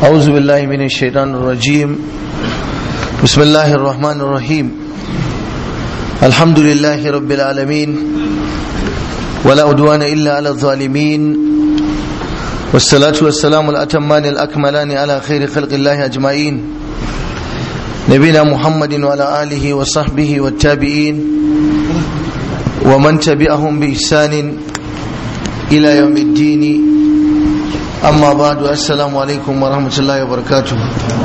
أعوذ بالله من الشيطان الرجيم بسم الله الرحمن الرحيم الحمد لله رب العالمين ولا عدوان إلا على الظالمين والصلاة والسلام الأتمان الأكملان على خير خلق الله أجمعين نبينا محمد وعلى آله وصحبه والتابعين ومن تبعهم بإحسان إلى يوم الدين amma ba da assalamu alaikum wa rahmatullahi wa barakatu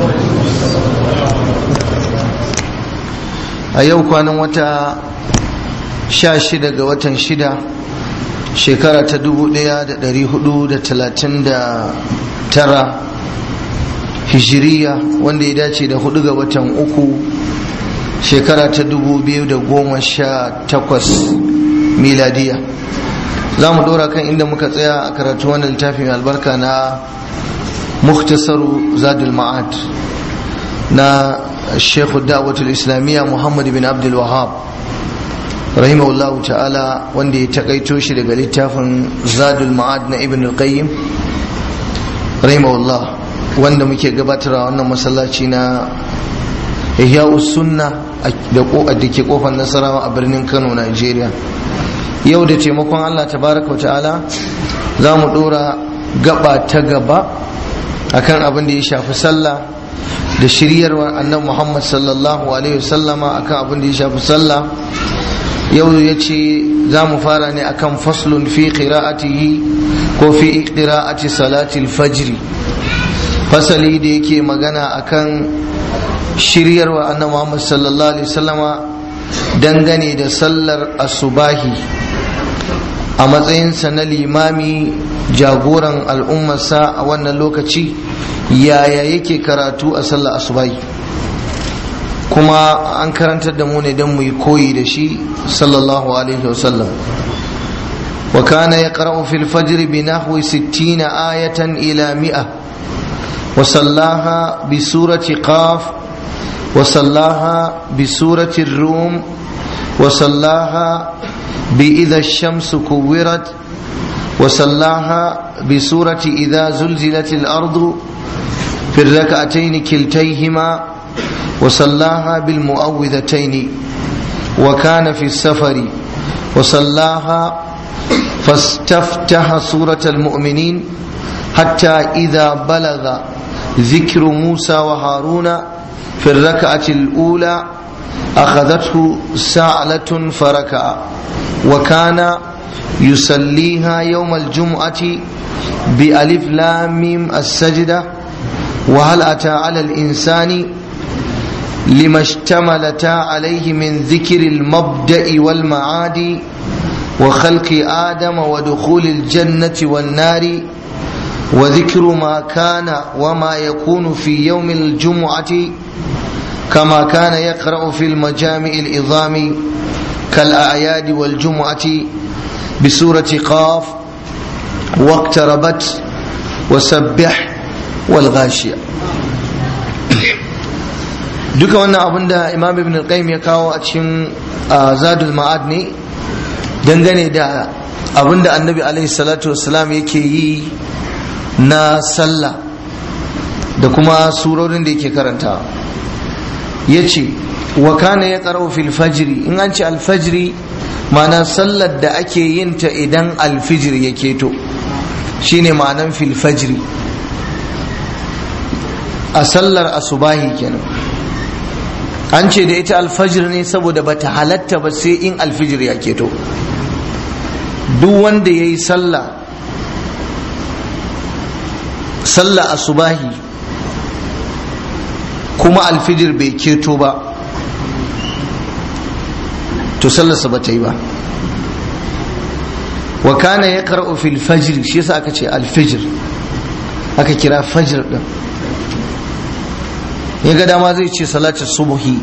a yau kwanan wata sha shida ga watan shida shekara ta dubu daya da dari hudu da talatin da tara hijiriya wanda ya dace da hudu ga watan uku shekara ta dubu biyu da goma sha takwas miladiya za mu dora kan inda muka tsaya a karatu wannan littafi mai albarka na muktasaru zadul ma'ad na shekhu da'watul islamiyya muhammad bin abdul wahab rahimahullah ta'ala wanda ya takaito shi daga littafin zadul ma'ad na ibn al-qayyim rahimahullah wanda muke gabatarwa wannan masallaci na ihya'us sunna da ke kofar nasarawa a birnin kano nigeria yau da taimakon Allah tabaraka wa ta'ala za mu dora gaba ta gaba akan abin da ya shafi sallah da shiryarwar annan Muhammad sallallahu alaihi wasallama akan abin da ya shafi sallah yau ya ce za mu fara ne akan faslun fi qira'atihi ko fi qira'ati salati fajri fasali da yake magana akan shiryarwar annan Muhammad sallallahu alaihi wasallama dangane da sallar asubahi a matsayinsa na limami jagoran al'ummarsa a wannan lokaci yaya yake karatu a sallar asubahi kuma an karantar da mu ne don mu yi koyi da shi sallallahu alaihi wasallam wa kana yaqra'u fil fajr bi nahwi 60 ayatan ila mi'a wa sallaha bi surati qaf wa sallaha bi surati rum wa sallaha بإذا الشمس كورت وصلاها بسورة إذا زلزلت الأرض في الركعتين كلتيهما وصلاها بالمؤوذتين وكان في السفر وصلاها فاستفتح سورة المؤمنين حتى إذا بلغ ذكر موسى وهارون في الركعة الأولى أخذته سعلة فركع وكان يصليها يوم الجمعة بألف لام ميم السجدة وهل أتى على الإنسان لما اشتملتا عليه من ذكر المبدأ والمعاد وخلق آدم ودخول الجنة والنار وذكر ما كان وما يكون في يوم الجمعة كما كان يقرأ في المجامع العظام كالأعياد والجمعة بسورة قاف واقتربت وسبح والغاشية duka wannan abin da imam ibn al-qayyim ya kawo a cikin zadul ma'ad ne dangane da abin da annabi alaihi salatu wassalam yake yi na sallah da kuma surorin da yake karantawa ya ce wa kana ya karo fil fajri in an ce alfajri ma'ana sallar da ake yin ta idan alfijir ya keto shine ma'anan fil fajri a sallar asubahi kenan an ce da ita alfajir ne saboda bata halatta ba sai in alfijir ya keto duk wanda ya yi sallah sallah asubahi kuma alfijir bai keto ba to sallarsa ba ta yi ba wa kana ya karɓo fil fajr shi yasa aka ce alfijir aka kira fajr din ya ga dama zai ce salatu subuhi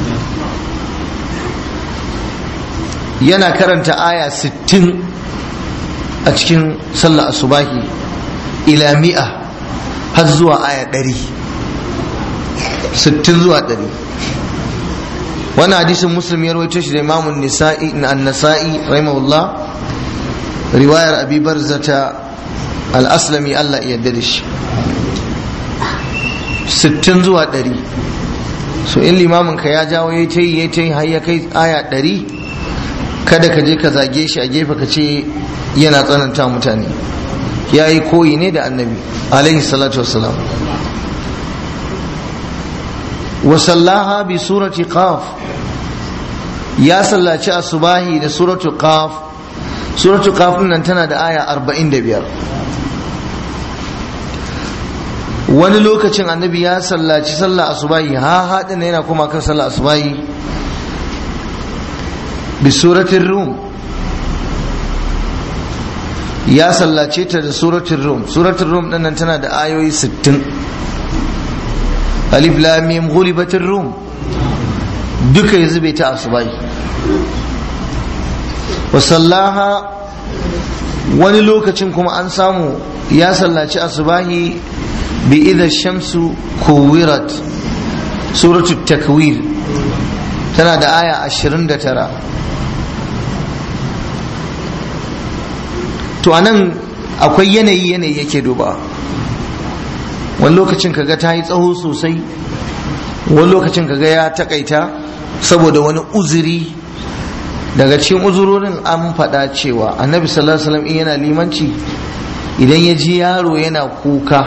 yana karanta aya 60 a cikin sallar asubahi ila mi'a har zuwa aya 100 60 zuwa 100 wannan hadisin muslim ya rawaito shi da imamun nisa'i na an-nasa'i rahimahullah riwayar abi barzata al-aslami Allah ya yarda da shi sittin zuwa ɗari so in limamin ka ya jawo ya ta yi ya ta yi har ya kai aya ɗari kada ka je ka zage shi a gefe ka ce yana tsananta mutane ya yi koyi ne da annabi alaihi salatu wassalam wasallaha bi surati qaf ya sallaci asubahi da suratu qaf suratu qaf nan tana da aya 45 wani lokacin annabi ya sallaci sallah asubahi ha haɗin yana kuma kan sallah asubahi bi suratin rum ya sallace ta da suratin rum suratin rum ɗin nan tana da ayoyi 60 alif lam mim ghulibatir rum duka ya zube ta asubahi wa sallaha wani lokacin kuma an samu ya sallaci asubahi bi idha shamsu kuwirat suratu takwir tana da aya 29 to anan akwai yanayi yanayi yake duba wani lokacin kaga ta yi tsawo sosai wani lokacin kaga ya takaita saboda wani uzuri daga cikin uzurorin an faɗa cewa annabi sallallahu alaihi wasallam in yana limanci idan ya ji yaro yana kuka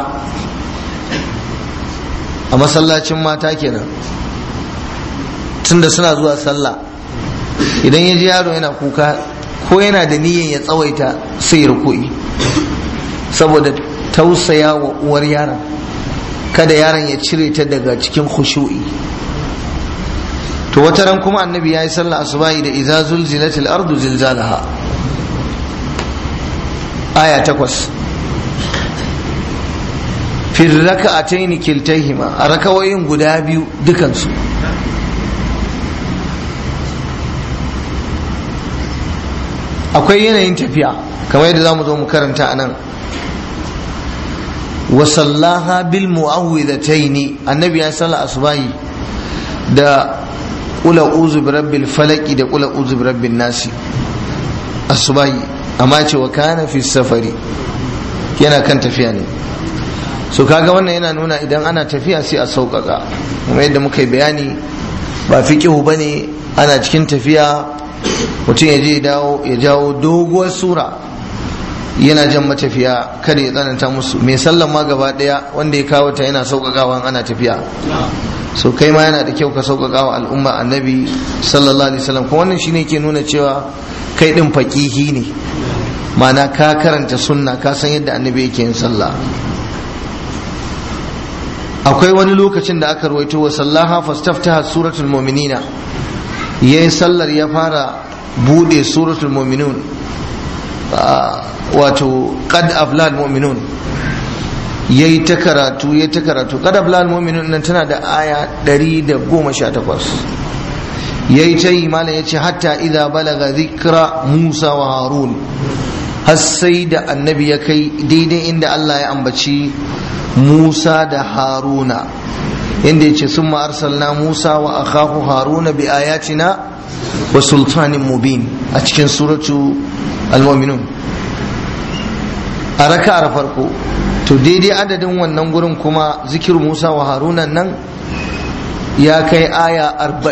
a masallacin mata kenan tunda suna zuwa sallah idan ya ji yaro yana kuka ko yana da niyyar ya tsawaita sai ruku'i saboda tausaya wa uwar yaron kada yaron ya cire ta daga cikin khushu'i to wata ran kuma annabi ya yi sallah asubahi da idza zulzilatil ardu zilzalaha aya takwas fi raka'atayn kiltayhima a rakawoyin guda biyu dukansu akwai yanayin tafiya kamar yadda zamu zo mu karanta anan wa sallaha bil mu'awwidhatayn annabi ya salla asubahi da kula uzu bi rabbil falaki da kula uzu bi rabbin nasi asubahi amma ce wa kana fi safari yana kan tafiya ne so kaga wannan yana nuna idan ana tafiya sai a sauƙaƙa kuma yadda muka yi bayani ba fiqihu bane ana cikin tafiya mutum ya je ya jawo doguwar sura yana jan matafiya kada ya tsananta musu mai sallan ma gaba daya wanda ya kawo ta yana sauƙaƙawa ana tafiya so kai ma yana da kyau ka sauƙaƙa wa al'umma annabi sallallahu alaihi wasallam kuma wannan shine ke nuna cewa kai din faqihi ne ma'ana ka karanta sunna ka san yadda annabi yake yin sallah akwai wani lokacin da aka rawaito wa sallaha fastaftaha suratul mu'minina yayin sallar ya fara bude suratul mu'minun wato qad aflal mu'minun yayi ta karatu yayi ta karatu qad aflal mu'minun nan tana da aya 118 yayi ta yi malam yace hatta idza balaga dhikra Musa wa Harun har sai da annabi ya kai daidai inda Allah ya ambaci Musa da Haruna inda yace summa arsalna Musa wa akhahu Haruna bi ayatina wa sultanin mubin a cikin suratu al-mu'minun a raka'ar farko to daidai adadin wannan gurin kuma zikir Musa wa Haruna nan ya kai aya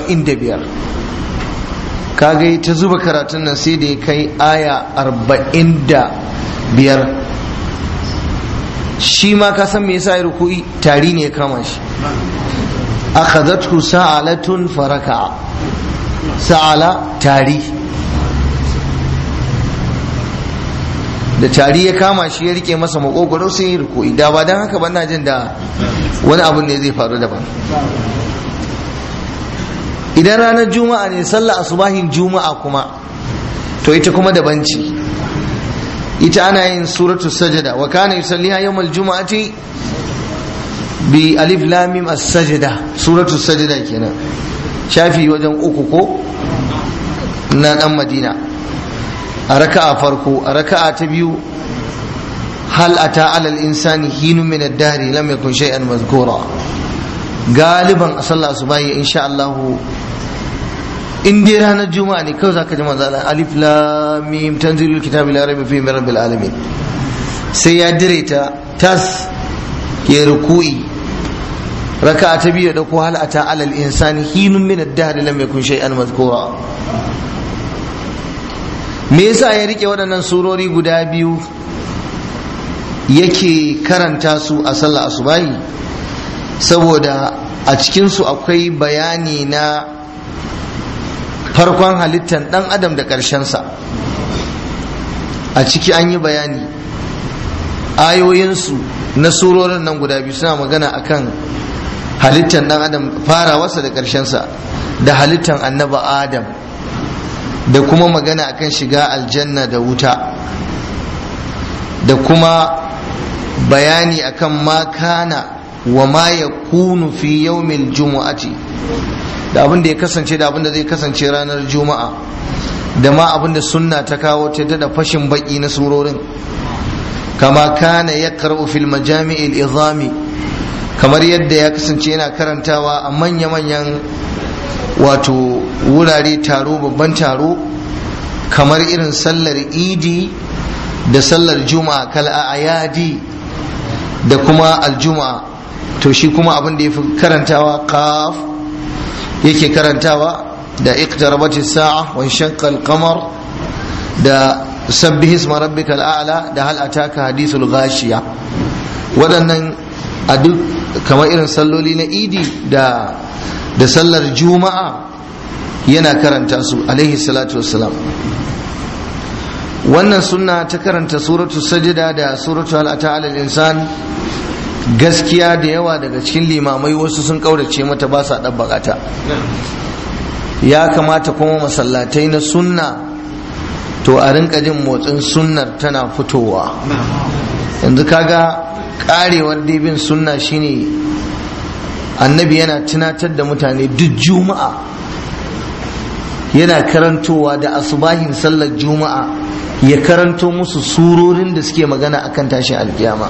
45 kaga ta zuba karatun nan sai da ya kai aya 45 shi ma ka san me yasa ya ruku'i tari ne ya kama shi akhadhathu sa'alatun faraka sa'ala tari da tari ya kama shi ya rike masa makogoro sai ya ruku'i da ba dan haka ba na jin da wani abu ne zai faru daban idan ranar juma'a ne sallah asubahin juma'a kuma to ita kuma daban ce ita ana yin suratu sajada wa kana yusalliha yawmal juma'ati bi alif lam mim as-sajda suratu sajda kenan shafi wajen uku ko na dan madina a raka'a farko a raka'a ta biyu hal ata alal insani hinu min ad-dahri lam yakun shay'an mazkura galiban a sallah asubahi insha Allah in dai ranar juma'a ne kawai zaka ji manzo Allah alif lam mim tanzilul kitabi la raiba fihi min rabbil alamin sai ya dire ta tas ya ruku'i raka'a ta biyu da ko hal ata alal insani hinun min ad-dahr lam yakun shay'an madhkura me yasa ya rike waɗannan surori guda biyu yake karanta su a sallah asubahi saboda a cikinsu akwai bayani na farkon halittar ɗan adam da ƙarshensa a ciki an yi bayani ayoyinsu na surorin nan guda biyu suna magana akan halittar ɗan adam farawarsa da ƙarshensa da halittar annaba adam da kuma magana akan shiga aljanna da wuta da kuma bayani akan ma kana wa ma ya kunu fi yawmil jumu'ati da abin da ya kasance da abin da zai kasance ranar juma'a da ma abin da sunna ta kawo ta da fashin baki na surorin kama kana ya karɓu fil majami'il izami kamar yadda ya kasance yana karantawa a manya-manyan wato wurare taro babban taro kamar irin sallar idi da sallar juma'a kal ayadi da kuma aljuma'a to shi kuma abin da ya fi karantawa kaf yake karantawa da iqtarabat as-sa'a wa shaqqa al-qamar da sabbih isma rabbikal a'la da hal ataka hadithul ghashiya waɗannan a duk kamar irin salloli na idi da da sallar juma'a yana karanta su alaihi salatu wassalam wannan sunna ta karanta suratu sajida da suratu hal ata'ala al-insan gaskiya da yawa daga cikin limamai wasu sun kaurace mata ba sa ɗabbaka ta ya kamata kuma masallatai na sunna to a rinka jin motsin sunnar tana fitowa yanzu kaga karewar dibin sunna shine annabi yana tunatar da mutane duk juma'a yana karantowa da asubahin sallar juma'a ya karanto musu surorin da suke magana akan tashin alkiyama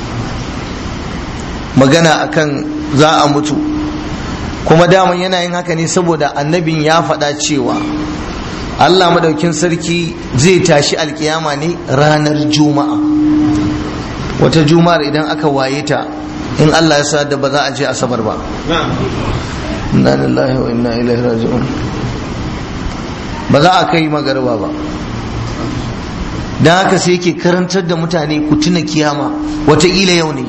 magana akan za a mutu kuma daman yana yin haka ne saboda annabin ya faɗa cewa Allah madaukin sarki zai tashi alkiyama ne ranar juma'a wata juma'ar idan aka waye ta in Allah ya sa da ba za a je asabar ba inna lillahi wa inna ilaihi raji'un ba za a kai magarba ba don haka sai yake karantar da mutane ku tuna kiyama wataƙila yau ne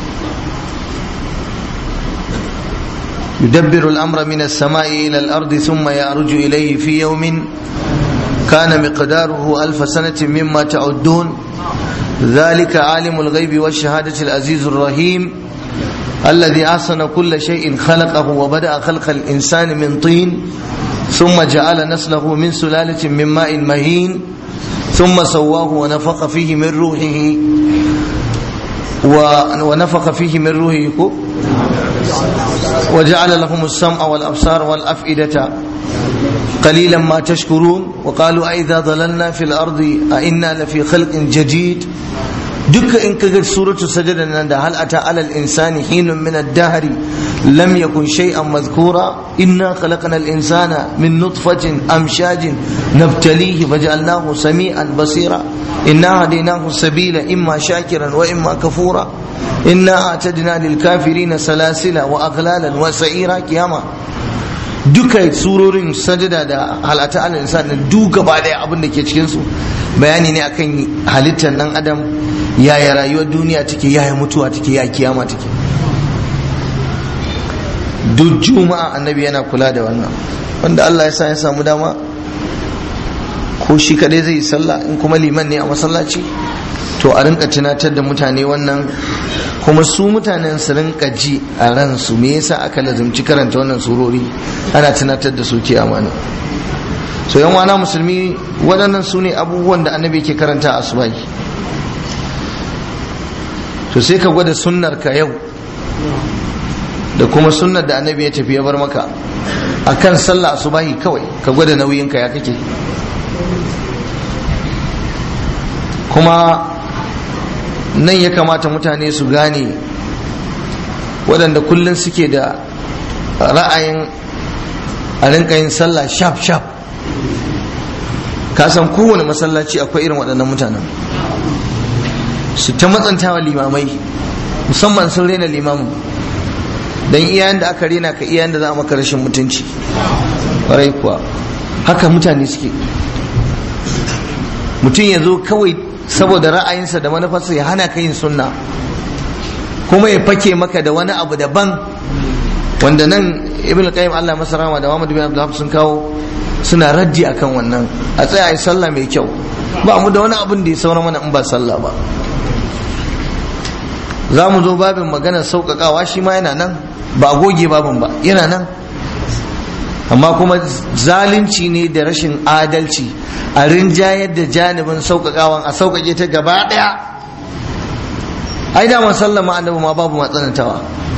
يدبر الأمر من السماء إلى الأرض ثم يعرج إليه في يوم كان مقداره ألف سنة مما تعدون ذلك عالم الغيب والشهادة العزيز الرحيم الذي أحسن كل شيء خلقه وبدأ خلق الإنسان من طين ثم جعل نسله من سلالة من ماء مهين ثم سواه ونفخ فيه من روحه ونفخ فيه من روحه وجعل لهم السمع والأبصار والأفئدة قليلا ما تشكرون وقالوا أئذا ضللنا في الأرض أئنا لفي خلق جديد دك إن كجد سورة سجدة هل أتى على الإنسان حين من الدهر لم يكن شيئا مذكورا إنا خلقنا الإنسان من نطفة أمشاج نبتليه فجعلناه سميعا بصيرا إنا هديناه السبيل إما شاكرا وإما كفورا إنا أعتدنا للكافرين سلاسل وأغلالا وسعيرا كياما duka surorin sajada da halata al insan duk gaba daya abin da ke cikin su bayani ne akan halittar dan adam yaya rayuwar duniya take yaya mutuwa take yaya kiyama take duk juma'a annabi yana kula da wannan wanda Allah ya sa ya samu dama ko shi kadai zai yi sallah in kuma liman ne a masallaci to a rinka tunatar da mutane wannan kuma su mutanen su rinka ji a ransu me yasa aka lazumci karanta wannan surori ana tunatar da su ke amana so yan wana musulmi waɗannan su ne abubuwan da annabi ke karanta a asubai to sai ka gwada sunnar ka yau da kuma sunnar da annabi ya tafi ya bar maka akan sallah asubahi kawai ka gwada nauyinka ya kake kuma nan ya kamata mutane su gane waɗanda kullum suke da ra'ayin a rinka yin sallah shaf shaf ka san kowane masallaci akwai irin waɗannan mutanen su ta matsantawa limamai musamman sun rena limamin dan iyayen da aka rena ka iyayen da za a maka rashin mutunci ƙwarai kuwa haka mutane suke mutum ya zo kawai saboda ra'ayinsa da manufarsa ya hana ka yin sunna kuma ya fake maka da wani abu daban wanda nan ibn qayyim Allah masa rahama da Muhammad bin Abdullah sun kawo suna raddi akan wannan a tsaya ai sallah mai kyau ba mu da wani abin da ya saura mana in ba sallah ba za mu zo babin maganar sauƙaƙawa shi ma yana nan ba goge babin ba yana nan amma kuma zalunci ne da rashin adalci a rinjayar da janibin sauƙaƙawan a sauƙaƙe ta gaba ɗaya ai da sallama annabi ma babu matsanantawa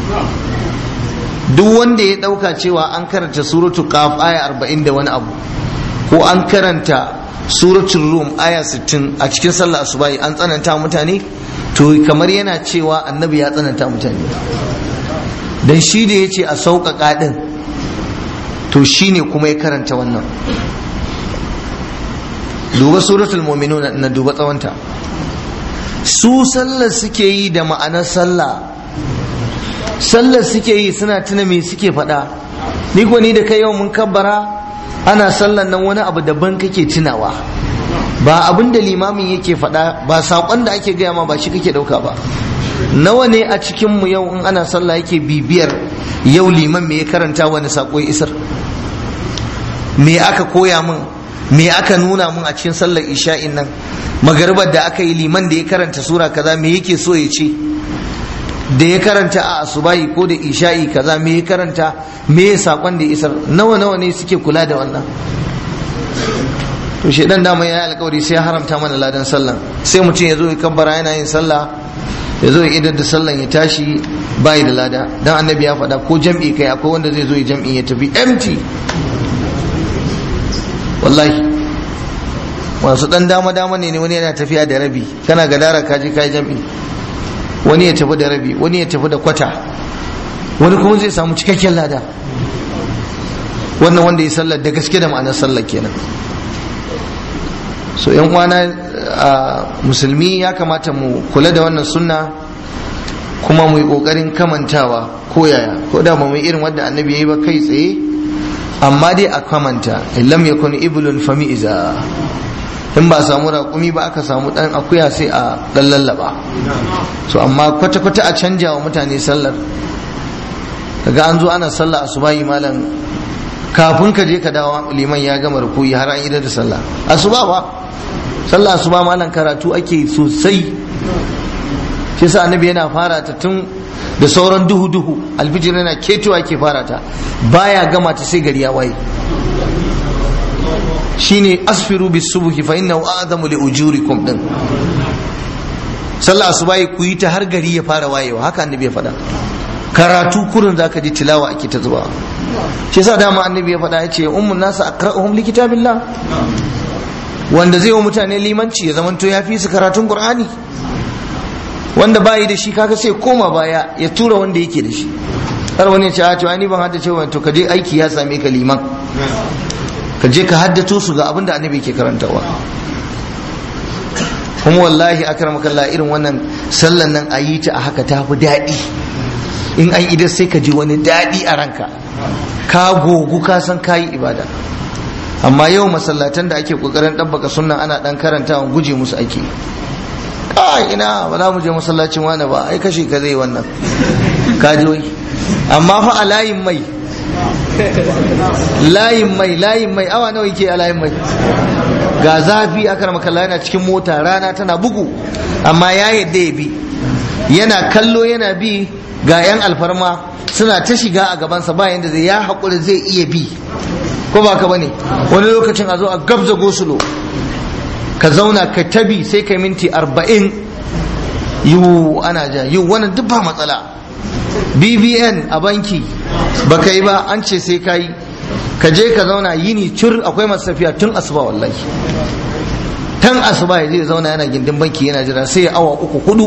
duk wanda ya ɗauka cewa an karanta suratu qaf aya arba'in da wani abu ko an karanta suratul rum aya sittin a cikin sallah asubahi an tsananta mutane to kamar yana cewa annabi ya tsananta mutane dan shi da ya ce a sauƙaƙa ɗin to shi ne kuma ya karanta wannan duba suratul mu'minun na duba tsawonta su sallar suke yi da ma'anar sallah sallar suke yi suna tuna me suke faɗa ni ko ni da kai yau mun kabbara ana sallar nan wani abu daban kake tunawa ba abin da limamin yake faɗa ba saƙon da ake gaya ma ba shi kake ɗauka ba nawa ne a cikinmu yau in ana sallah yake bibiyar yau liman me ya karanta wani saƙo ya isar me aka koya min me aka nuna min a cikin sallar isha'in nan magaribar da aka yi liman da ya karanta sura kaza me yake so ya ce da ya karanta a asubahi ko da isha'i kaza me ya karanta me ya sakon da ya isar nawa nawa ne suke kula da wannan to shedan dama ya yi alkawari sai ya haramta mana ladan sallan sai mutum ya zo ya kabbara yana yin sallah ya zo ya idar da sallan ya tashi bayi da lada dan annabi ya faɗa ko jam'i kai akwai wanda zai zo ya jam'i ya tafi empty wallahi masu dan dama dama ne wani yana tafiya da rabi kana gadara ka je kai jam'i wani ya tafi da rabi wani ya tafi da kwata wani kuma zai samu cikakken lada wannan wanda ya sallar da gaske da ma'anar sallar kenan so yan uwana a musulmi ya kamata mu kula da wannan sunna kuma mu yi kokarin kamantawa ko yaya ko da ba mu irin wanda annabi ya yi ba kai tsaye amma dai a kamanta lam yakun iblun fami iza in ba samu raƙumi ba aka samu ɗan akuya sai a ɗan lallaba so amma kwata-kwata a canja wa mutane sallar daga an zo ana sallah a subahi malam kafin ka je ka dawo liman ya gama rukuyi har an idar da sallah asuba ba sallah asuba malam karatu ake sosai shi sa annabi yana fara ta tun da sauran duhu duhu alfijir yana ketowa ke fara ta baya gama ta sai gari ya waye shine asfiru bis subhi fa innahu a'zamu li ujurikum din sallah asubahi ku yi ta har gari ya fara wayewa haka annabi ya faɗa karatu kurin zaka ji tilawa ake ta zuba shi yasa dama annabi ya faɗa ya ce ummun nasu aqra'uhum li kitabillah wanda zai wa mutane limanci ya zamanto ya fi su karatun qur'ani wanda bayi da shi kaga sai koma baya ya tura wanda yake da shi har wani ya ce a to ani ban haddace wa to kaje aiki ya same ka liman ka je ka haddato su ga abin da annabi ke karantawa kuma wallahi akramakallah irin wannan sallan nan a yi ta a haka ta fi daɗi in an idan sai ka ji wani daɗi a ranka ka gogu ka san ka yi ibada amma yau masallatan da ake kokarin ɗabbaka sunan ana ɗan karantawa guje musu ake kai ina ba za mu je masallacin wani ba ai kashe ka zai wannan ka ji wai amma fa a layin mai layin mai layin mai awa nawa yake a layin mai ga zafi aka makalla yana cikin mota rana tana bugu amma ya yadda ya bi yana kallo yana bi ga 'yan alfarma suna ta shiga a gabansa ba yadda zai ya haƙuri zai iya bi ko ba ka bane wani lokacin a zo a gabza gosulo ka zauna ka tabi sai ka minti arba'in yiwu ana ja yiwu wannan duk ba matsala bbn a banki ba ka yi ba an ce sai ka yi ka je ka zauna yini cur akwai masu tafiya tun asuba wallahi tun asuba ya zai zauna yana gindin banki yana jira sai ya awa uku hudu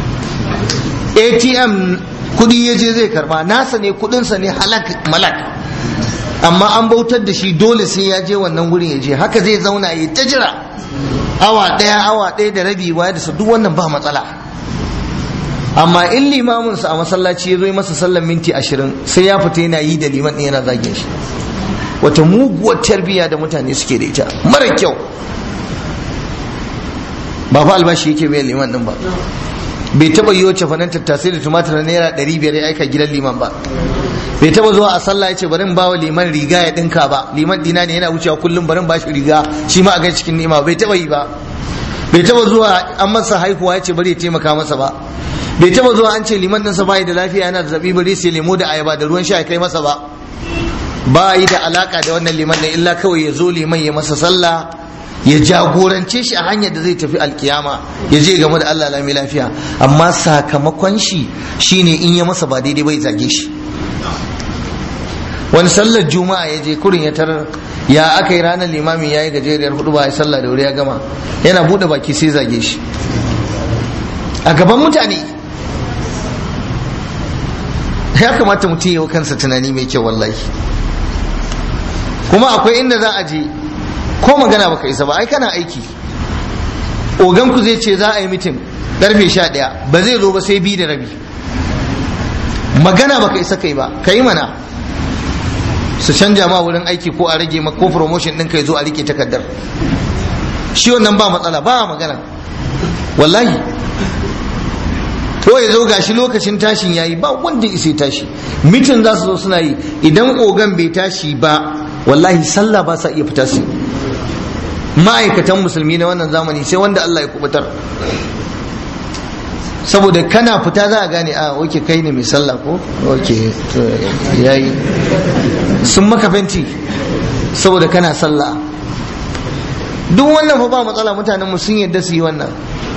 atm kudi ya je zai karba nasa ne kudinsa ne halak malak amma an bautar da shi dole sai ya je wannan wurin ya je haka zai zauna ya ta jira awa ɗaya awa ɗaya da rabi waya da duk wannan ba matsala amma in limaminsa a masallaci ya zo masa sallan minti ashirin sai ya fita yana yi da liman ɗin yana zagin shi wata muguwar tarbiyya da mutane suke da ita mara kyau ba fa albashi yake bai liman ɗin ba bai taba yi wace fanan tattasai da tumatir naira ɗari biyar ya aika gidan liman ba bai taba zuwa a sallah ya ce bari ba wa liman riga ya ɗinka ba liman dina ne yana wucewa kullum bari ba shi riga shi ma a gan cikin ni'ima bai taba yi ba bai taba zuwa an masa haihuwa ya ce bari ya taimaka masa ba bai taba zuwa an ce liman ɗinsa bai da lafiya yana da zabi bari sai lemo da ayaba da ruwan sha ya kai masa ba ba yi da alaka da wannan liman ɗin illa kawai ya zo liman ya masa sallah ya jagorance shi a hanyar da zai tafi alkiyama ya je game da Allah lami lafiya amma sakamakon shi shine in ya masa ba daidai bai zage shi wani sallar juma'a ya je kurin ya tarar ya aka yi ranar limamin ya yi gajeriyar hudu ba ya sallah da wuri ya gama yana buɗe baki sai zage shi a gaban mutane ya kamata mutum yi wa kansa tunani mai kyau wallahi kuma akwai inda za a je ko magana baka isa ba ai kana aiki ogan ku zai ce za a yi mitin karfe sha ɗaya ba zai zo ba sai bi da rabi magana baka isa kai ba ka yi mana su canja ma wurin aiki ko a rage ma ko promotion ɗin kai zo a rike takardar shi wannan ba matsala ba magana wallahi ko ya zo gashi lokacin tashin yayi ba wanda isa tashi mitin za su zo suna yi idan ogan bai tashi ba wallahi sallah ba sa iya fita su ma'aikatan musulmi na wannan zamani sai wanda Allah ya kubutar saboda kana fita za a gane a oke kai ne mai sallah ko oke yayi sun maka fenti saboda kana sallah duk wannan fa ba matsala mutanen mu sun yadda su yi wannan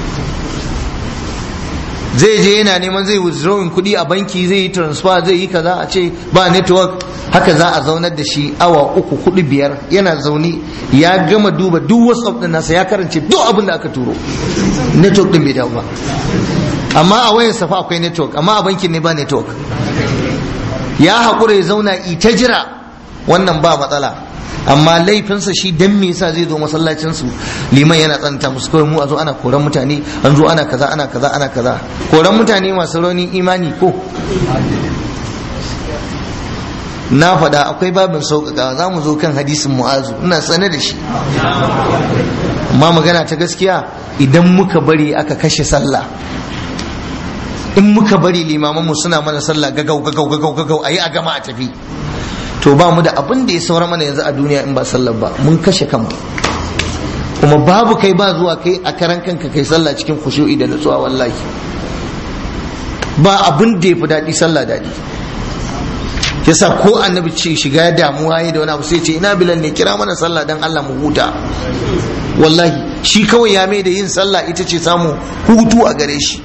zai je yana neman zai withdrawing kuɗi a banki zai yi transfer zai yi kaza a ce ba network haka za a zaunar da shi awa uku kuɗi biyar yana zaune ya gama duba duk whatsapp din nasa ya karance duk abin da aka turo network din bai dawo ba amma a wayar safa akwai network amma a bankin ne ba network ya haƙura ya zauna ita jira wannan ba matsala amma laifinsa shi dan me yasa zai zo masallacin su liman yana tsananta musu kawai mu a zo ana koran mutane an zo ana kaza ana kaza ana kaza koran mutane masu raunin imani ko na faɗa akwai babin sauƙaƙa za mu zo kan hadisin mu'azu ina sane da shi amma magana ta gaskiya idan muka bari aka kashe sallah in muka bari limamanmu suna mana sallah gagau gagau gagau gagau a yi a gama a tafi to ba mu da abin da ya saura mana yanzu a duniya in ba sallar ba mun kashe kanmu kuma babu kai ba zuwa kai a karan kanka kai sallah cikin khushu'i da nutsuwa wallahi ba abin da ya fi daɗi sallah daɗi yasa ko annabi ce shiga damuwa yi da wani abu sai ce ina bilal ne kira mana sallah dan Allah mu huta wallahi shi kawai ya mai da yin sallah ita ce samu hutu a gare shi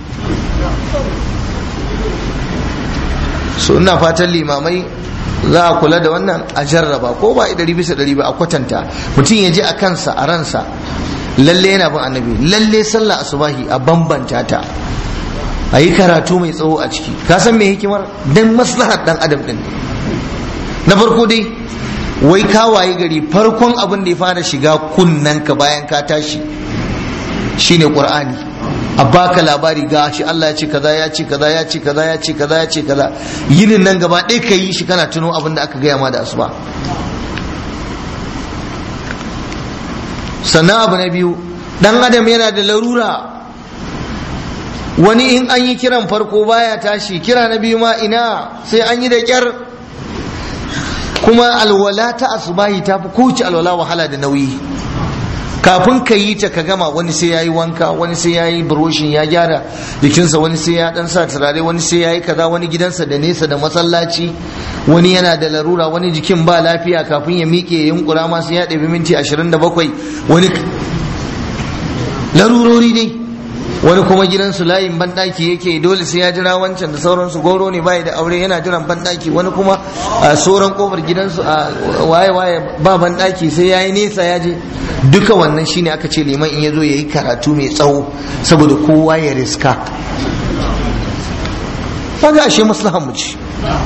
so ina fatan limamai za a kula da wannan a jarraba ko ba ɗari bisa ɗari ba a kwatanta mutum ya ji a kansa a ransa lalle yana bin annabi lalle sallah asubahi a bambanta ta a yi karatu mai tsawo a ciki ka san me hikimar dan maslahar dan adam din na farko dai wai ka waye gari farkon abin da ya fara shiga kunnen ka bayan ka tashi shine qur'ani a baka labari ga shi Allah ya ce kaza ya ce kaza ya ce kaza ya ce kaza ya ce kaza yinin nan gaba ɗaya ka yi shi kana tuno abin da aka gaya ma da asuba sannan abu na biyu dan adam yana da larura wani in an yi kiran farko baya tashi kira na biyu ma ina sai an yi da kyar kuma alwala ta asubahi ta fi kowace alwala wahala da nauyi kafin ka yi ta ka gama wani sai ya yi wanka wani sai ya yi buroshin ya gyara jikinsa wani sai ya dan sa turare wani sai ya yi kaza wani gidansa da nesa da masallaci wani yana da larura wani jikin ba lafiya kafin ya miƙe ya yunkura ma sai ya ɗabi minti ashirin da bakwai wani larurori dai wani kuma gidansu layin banɗaki yake dole sai ya jira wancan da sauransu goro ne bai da aure yana jiran banɗaki wani kuma a sauran kofar gidansu a waye waye ba banɗaki sai ya yi nesa ya je duka wannan shine aka ce liman in ya zo ya yi karatu mai tsawo saboda kowa ya riska kaga ashe maslahan mu ci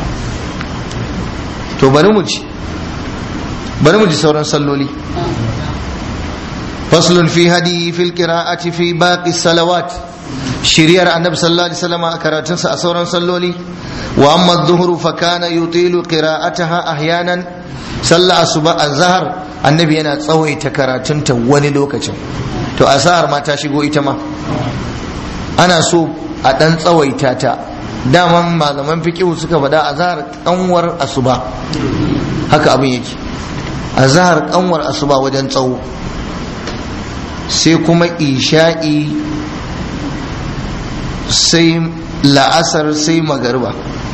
to bari mu ci bari mu ji sauran salloli فصل في هدي في القراءة في باقي الصلوات shiriyar annabi sallallahu alaihi wasallam a karatunsa a sauran salloli wa amma adh-dhuhru fa kana yutilu qira'ataha ahyanan sallah asuba azhar annabi yana tsawaita karatunta wani lokacin to azhar ma ta shigo ita ma ana so a dan tsawaita ta daman malaman fiqh suka faɗa azhar kanwar asuba haka abin yake azhar kanwar asuba wajen tsawo sai kuma isha'i sai la'asar sai magariba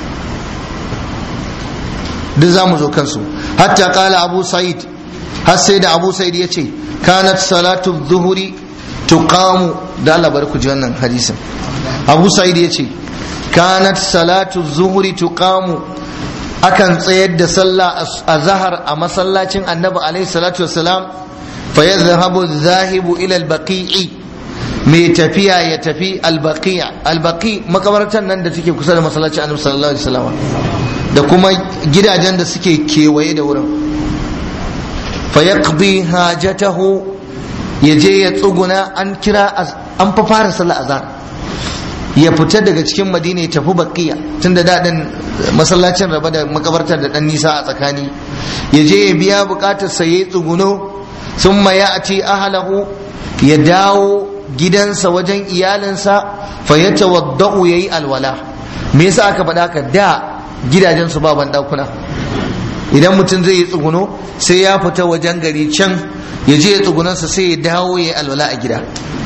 duk za mu zo kansu hatta kala abu sa'id har sai da abu sa'id ya ce kanat salatu zuhuri tuqamu da Allah bari ku ji wannan hadisin abu sa'id ya ce kanat salatu zuhuri tuqamu akan tsayar da sallah a zahar a masallacin annabi alaihi salatu wassalam fa yadhhabu zahibu ila al-baqi'i mai tafiya ya tafi al-baqi' al-baqi makabartan nan da take kusa da masallacin annabi sallallahu alaihi wasallam da kuma gidajen da suke kewaye da wurin fa yaqdi hajatahu yaje ya tsuguna an kira an fa fara sallar azhar ya fita daga cikin madina ya tafi baqiya tunda daɗin masallacin raba da makabartar da ɗan nisa a tsakani ya je ya biya bukatar sa yayi tsuguno thumma ya'ti ahlahu ya dawo gidansa wajen iyalinsa fa yatawaddau yayi alwala me yasa aka faɗa haka da gidajen su ba ɗakuna idan mutum zai yi tsuguno sai ya fita wajen gari can ya je ya tsugunansa sai ya dawo ya yi alwala a gida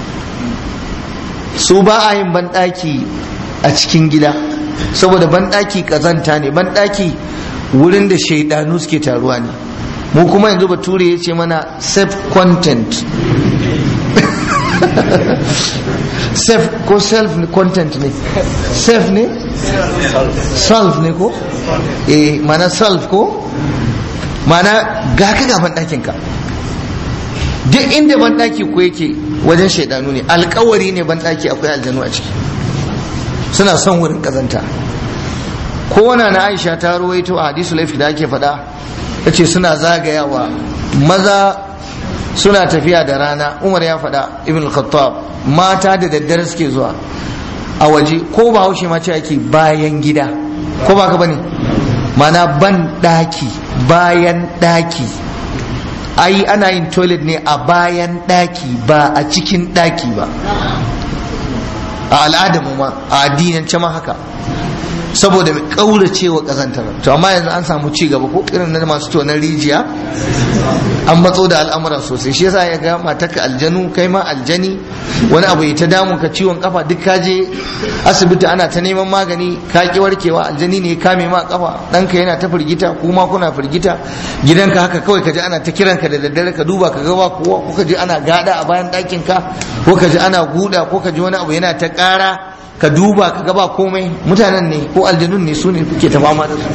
su ba a yin banɗaki a cikin gida saboda banɗaki ƙazanta ne banɗaki wurin da shaidanu suke taruwa ne mu kuma yanzu bature ya ce mana self content self ko self content ne self ne self ne ko eh mana self ko mana ga ka gaban ɗakin ka duk inda banɗaki ko yake wajen shaidanu ne alkawari ne banɗaki akwai aljanu a ciki suna son wurin kazanta kowane na aisha ta ruwaito a hadisu laifi da ake faɗa ta ce suna zagayawa maza suna tafiya da rana umar ya faɗa ibn khattab mata da daddare suke zuwa a waje ko ba haushe ma ce ake bayan gida ko ba ka bane mana ban ɗaki bayan ɗaki ai ana yin toilet ne a bayan ɗaki ba a cikin ɗaki ba a al'adamu ma a addinance ma haka saboda mai kaurace wa kazantar to amma yanzu an samu ci gaba ko irin na masu tonar rijiya an matso da al'amura sosai shi yasa ya ga matarka aljanu kai ma aljani wani abu ya ta damun ka ciwon kafa duk ka je asibiti ana ta neman magani ka ki warkewa aljani ne ya kame ma kafa ɗanka yana ta firgita kuma kuna firgita gidanka haka kawai ka ji ana ta kiranka da daddare ka duba ka ga ba kowa ko ka ji ana gada a bayan ɗakin ka ko ka ji ana guda ko ka ji wani abu yana ta ƙara ka duba ka gaba komai mutanen ne ko aljanun ne su ne kuke ta fama da su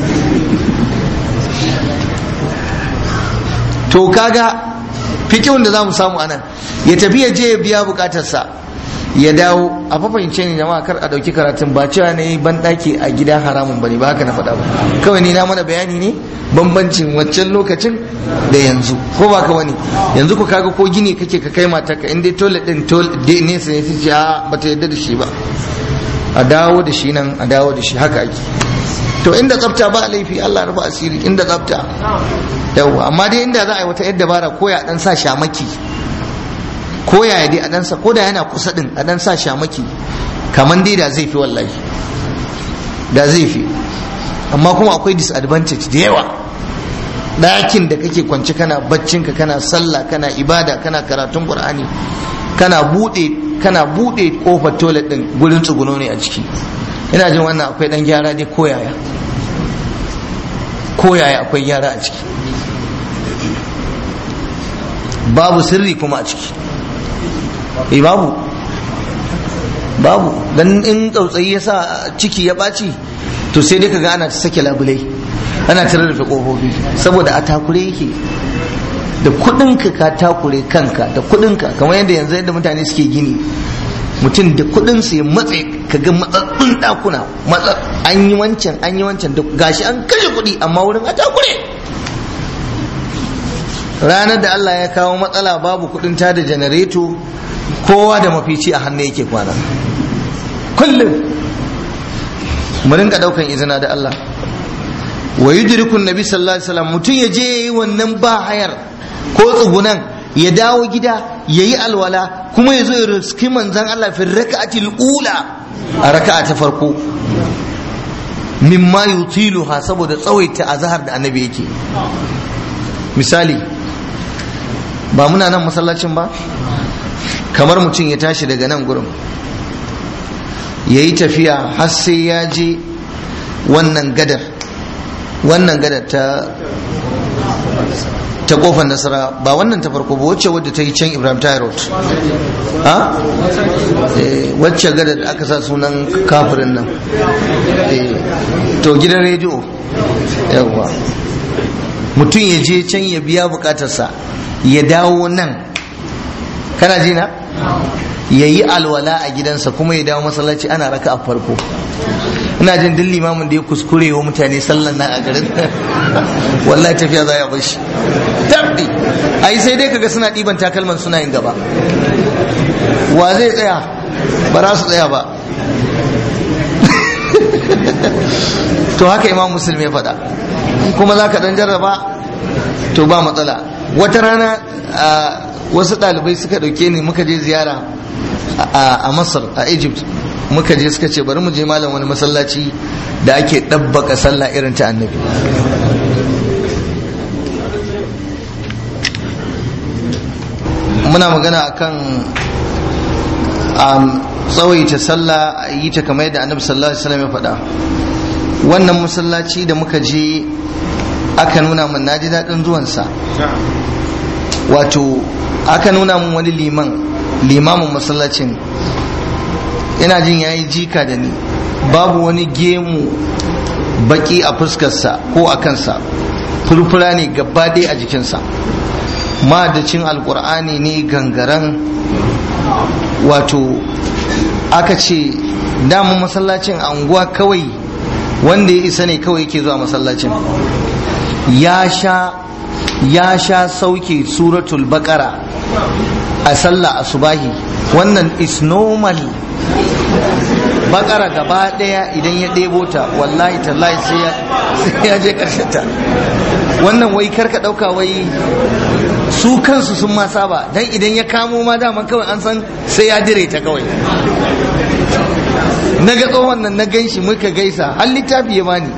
to kaga fikihun da za mu samu anan ya tafi ya je ya biya bukatarsa ya dawo a fafahimce ne jama'a kar a ɗauki karatun ba cewa ne ban ɗaki a gida haramun bane ba haka na faɗa ba kawai ni na mana bayani ne bambancin waccan lokacin da yanzu ko ba ka wani yanzu ku kaga ko gini kake ka kai mata ka inda toilet din toilet ne sai ce a bata yadda da shi ba a dawo da shi nan a dawo da shi haka ake to inda tsafta ba laifi Allah rufa asiri inda tsafta yawa amma dai inda za a yi wata yadda bara ko ya dan sa shamaki ko ya dai a dan sa ko da yana kusa din a dan sa shamaki kaman dai da zai fi wallahi da zai fi amma kuma akwai disadvantage da yawa ɗakin da kake kwance kana baccinka kana sallah kana ibada kana karatun qur'ani kana bude kana bude kofar toilet din gurin tsuguno ne a ciki ina jin wannan akwai dan gyara dai koyaya koyaya akwai gyara a ciki babu sirri kuma a ciki eh babu babu dan in tsautsayi ya sa ciki ya ɓaci to sai dai kaga ana ta sake labulai ana ta rarrafe kofofi saboda a takure yake da kudinka ka takure kanka da kudinka kamar yadda yanzu yadda mutane suke gini mutum da kudin su ya matse ka ga matsatsun dakuna an yi wancan an yi wancan da gashi an kashe kudi amma wurin a takure ranar da Allah ya kawo matsala babu kudin ta da janareto kowa da mafici a hannu yake kwana kullum mu rinka daukan izina da Allah wa yudriku nabi sallallahu alaihi wasallam mutum ya je wannan ba hayar ko tsugunan ya dawo gida yayi alwala kuma ya zo ya riski manzon Allah fi raka'atil ula a raka'a ta farko mimma yutiluha saboda tsawaita azhar da annabi yake misali ba muna nan masallacin ba kamar mutum ya tashi daga nan gurin ya yi tafiya har sai ya je wannan gadar wannan gadar ta ta kofar nasara ba wannan ta farko ba wacce wadda ta yi can ibrahim road ha wacce gadar da aka sa sunan kafirin nan to gidan rediyo yawwa mutum ya je can ya biya bukatarsa ya dawo nan kana ji na ya yi alwala a gidansa kuma ya dawo masallaci ana raka a farko ina jin duk limamin da ya kuskure wa mutane sallan nan a garin wallahi tafiya za ya bar shi tabbi ai sai dai kaga suna ɗiban takalman suna yin gaba wa zai tsaya ba za su tsaya ba to haka imam musulmi ya faɗa kuma za ka ɗan jarraba to ba matsala wata rana wasu ɗalibai suka ɗauke ni muka je ziyara a masar a egypt muka je suka ce bari mu je malam wani masallaci da ake ɗabbaka sallah irin ta annabi muna magana akan tsawaita sallah a yi ta kamar yadda annabi sallallahu alaihi wasallam ya faɗa wannan masallaci da muka je aka nuna min naji daɗin zuwansa wato aka nuna min wani liman limamin masallacin ina jin ya yi jika da ni babu wani gemu baki a fuskarsa ko a kansa furfura ne gaba dai a jikinsa madacin alkur'ani ne gangaren wato aka ce damun masallacin anguwa kawai wanda ya isa ne kawai yake zuwa masallacin ya sha ya sha sauke suratul bakara a sallah asubahi wannan is normal bakara gaba daya idan ya ɗebo ta wallahi tallahi sai ya je ta wannan wai karka ɗauka wai su kansu sun ma saba dan idan ya kamo ma daman kawai an san sai ya dire ta kawai na ga tsohon nan na gan shi muka gaisa har littafi ya bani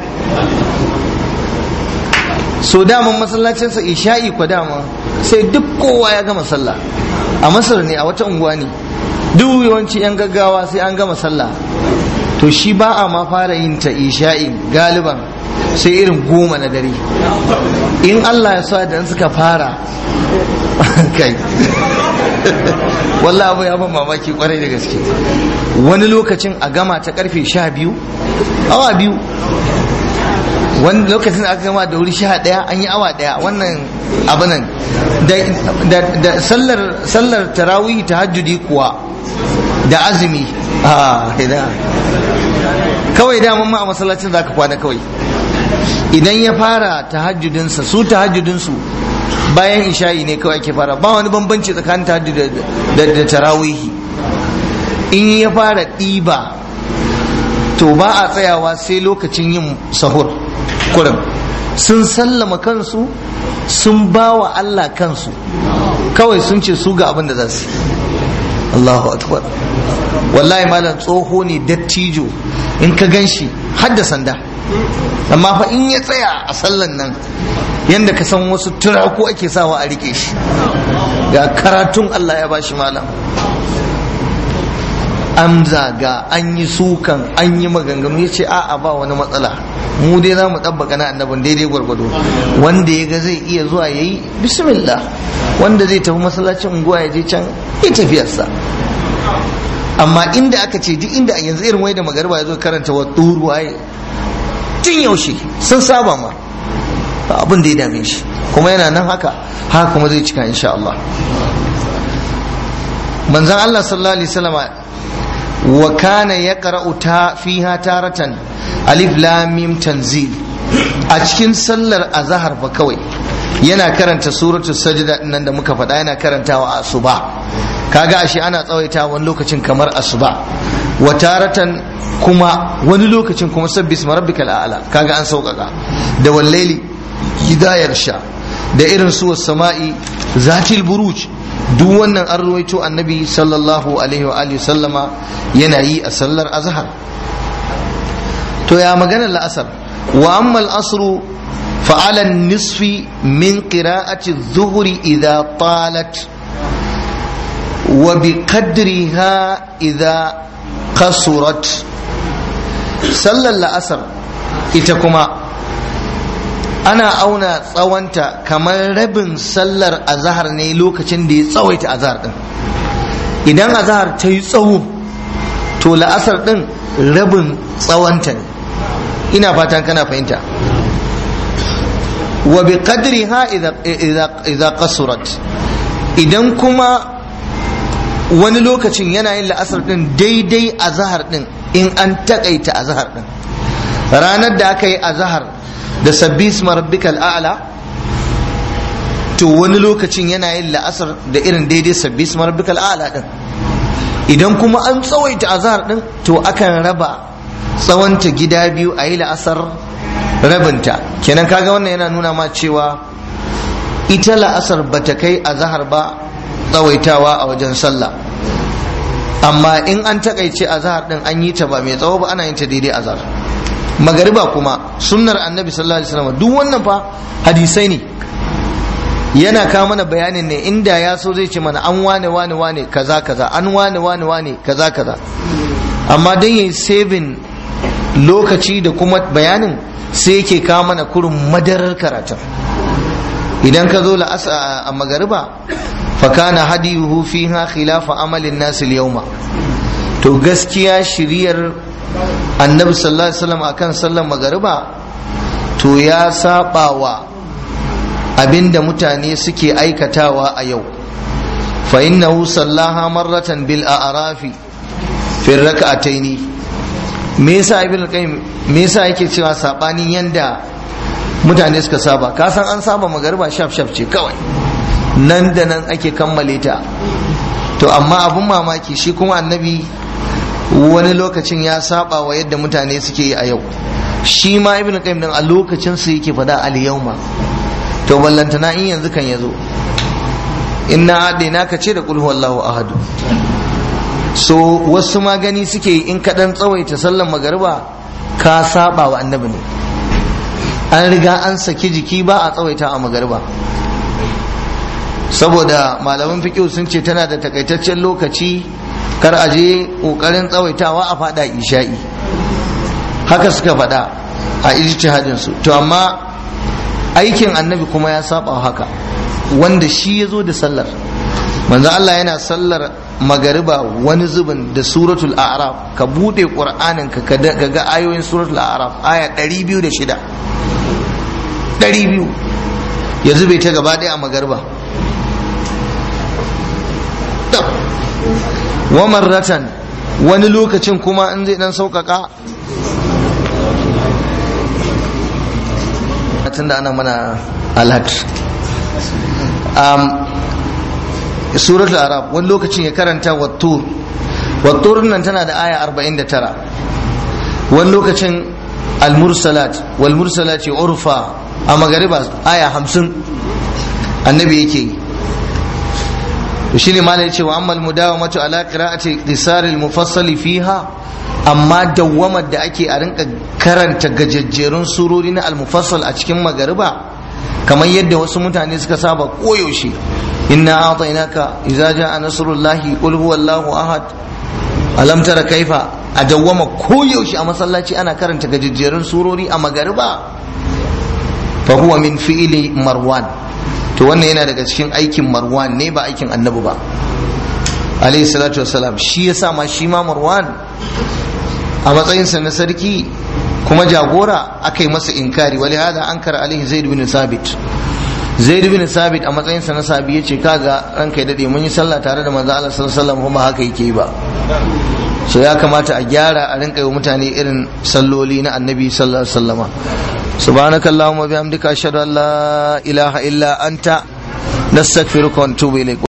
so daman masallacinsa isha'i kwa dama sai duk kowa ya gama sallah a masar ne a wata unguwa ne duk yawanci yan gaggawa sai an gama sallah to shi ba a ma fara yin ta isha'i galiban sai irin goma na dare in Allah ya sa da suka fara kai wallah abu ya ban mamaki kwarai da gaske wani lokacin a gama ta karfe sha biyu awa biyu wani lokacin aka gama da wuri sha ɗaya an yi awa ɗaya wannan abu nan da sallar tarawih tahajjudi kuwa da azumi a ina kawai daman ma a masallacin za ka kwana kawai idan ya fara tahajjudinsa su tahajjudinsu bayan isha'i ne kawai ake fara ba wani bambanci tsakanin tahajjud da tarawihi in ya fara ɗiba to ba a tsayawa sai lokacin yin sahur kurin sun sallama kansu sun ba wa Allah kansu kawai sun ce su ga abin da za su Allahu akbar wallahi malam tsoho ne dattijo in ka gan shi hadda sanda amma fa in ya tsaya a sallan nan yadda ka san wasu turaku ake sawa a rike shi ga karatun Allah ya bashi malam an zaga an yi sukan an yi maganganu ya ce a'a ba wani matsala mu dai za mu ɗabbaka na annabin daidai gwargwado wanda ya ga zai iya zuwa ya yi bismillah wanda zai tafi masallacin unguwa ya je can ya tafiyarsa amma inda aka ce duk inda yanzu irin wai da magarba ya zo karanta wa turu waye tun yaushe sun saba ma abin da ya dame shi kuma yana nan haka haka kuma zai cika insha Allah manzon Allah sallallahu alaihi wasallama wa kana yaqra'u ta fiha taratan alif lam mim tanzil a cikin sallar azhar fa kawai yana karanta suratul sajda nan da muka faɗa yana karantawa a asuba kaga ashe ana tsawaita wani lokacin kamar asuba wa taratan kuma wani lokacin kuma sabbi isma rabbikal a'la kaga an sauƙaƙa da wallaili hidayar sha da irin su sama'i zatil buruj duk wannan an ruwaito annabi sallallahu alaihi wa alihi sallama yana yi a sallar azhar to ya maganar la'asar wa amma al-asru fa ala nisfi min qira'ati adh-dhuhri idha talat wa bi qadriha idha qasurat sallar la'asar ita kuma ana auna tsawonta kamar rabin sallar azahar ne lokacin da ya tsawaita azahar din idan azahar ta yi tsawo to la'asar din rabin tsawonta ne ina fatan kana fahimta wa bi qadriha idza qasurat idan kuma wani lokacin yana yin la'asar din daidai azahar din in an takaita azahar din ranar da aka yi azahar da sabbi rabbikal a'la to wani lokacin yana yin la'asar da irin daidai sabbi rabbikal a'la din idan kuma an tsawaita azhar din to akan raba tsawonta gida biyu a yi la'asar rabinta kenan kaga wannan yana nuna ma cewa ita la'asar bata kai azhar ba tsawaitawa a wajen sallah amma in an takaice azhar din an yi ta ba mai tsawo ba ana yin ta daidai azhar magariba kuma sunnar annabi sallallahu alaihi wasallam duk wannan fa hadisai ne yana kawo mana bayanin ne inda ya so zai ce mana an wane wane wane kaza kaza an wane wane wane kaza kaza amma dan yayi saving lokaci da kuma bayanin sai yake kawo mana kurun madarar karatun idan ka zo a magariba fa kana hadiyuhu fiha khilafa amalin nas al-yawma to gaskiya shiriyar annabi sallallahu alaihi wasallam akan sallar magariba to ya saba wa abinda mutane suke aikatawa a yau fa innahu sallaha marratan bil a'rafi fi rak'ataini me yasa ibn qayyim me yasa yake cewa sabanin yanda mutane suka saba ka san an saba magariba shaf shaf ce kawai nan da nan ake kammale ta to amma abun mamaki shi kuma annabi wani lokacin ya saba wa yadda mutane suke yi a yau shi ma ibn qayyim din a lokacin su yake fada al yawma to ballantana in yanzu kan yazo inna adaina ka ce da qul huwallahu ahad so wasu ma gani suke yi in kaɗan tsawaita sallan magariba ka saba wa annabi ne an riga an saki jiki ba a tsawaita a magariba saboda malaman fiqh sun ce tana da takaitaccen lokaci kar a je kokarin tsawaitawa a fada isha'i haka suka fada a ijtihadin su to amma aikin annabi kuma ya saba haka wanda shi ya zo da sallar manzo Allah yana sallar magariba wani zubin da suratul a'raf ka bude qur'anin ka ka ga ayoyin suratul a'raf aya 206 200 ya zube ta gaba daya a magariba wa marratan wani lokacin kuma in zai dan sauƙaƙa tun da ana mana alhat suratul arab wani lokacin ya karanta wattur wattur nan tana da aya 49 wani lokacin almursalat wal mursalati urfa a magariba aya 50 annabi yake yi to shine malai yace wa ammal mudawamatu ala qira'ati qisar al mufassal fiha amma dawwamar da ake a rinka karanta gajejjerun surori na al mufassal a cikin magariba kamar yadda wasu mutane suka saba koyaushe inna a'tainaka idza ja'a nasrullahi qul huwallahu ahad alam tara kaifa a dawwama koyaushe a masallaci ana karanta gajejjerun surori a magariba fa huwa min fi'li marwan to wannan yana daga cikin aikin marwan ne ba aikin annabi ba alayhi salatu wassalam shi yasa ma shi ma marwan a matsayinsa na sarki kuma jagora aka yi masa inkari wali hada ankara alaihi zaid bin sabit zaid bin sabit a matsayinsa na sabi ya ce kaga ranka ya dade mun yi sallah tare da manzo Allah sallallahu alaihi wasallam kuma haka yake ba so ya kamata a gyara a rinka yi mutane irin salloli na annabi sallallahu alaihi wasallama سبحانك اللهم وبحمدك أشهد أن لا إله إلا أنت نستغفرك ونتوب إليك